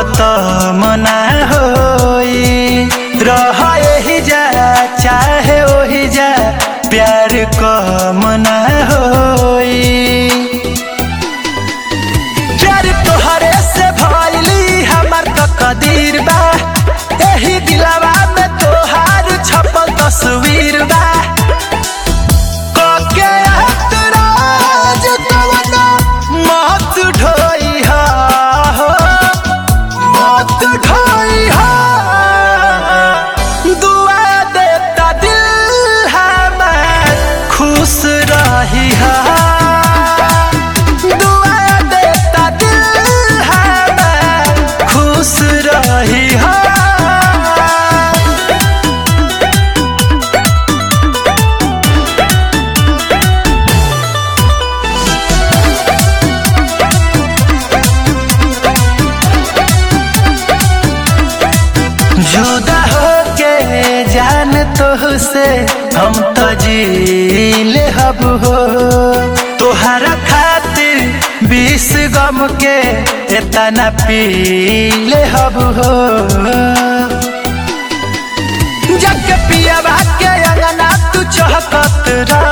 खत्म ना होई रह यही जा चाहे वही जा प्यार कम ना होई प्यार तोहरे से भइली हमर तो कदीर बा एही दिलवा में तोहार छपल तस्वीर बा कके एतराज कवनो मत ढोई हा हो, मत ढोई हा। दुआ देता दिल हमार खुश रही हा दुआ देता दिल हमार खुश रही हा जुदा होके जान तो से हम तो जीले हब हो तोहरा खातिर बीस गम के इतना पीले हब हो जग पिया के अंगना तू चहकत रह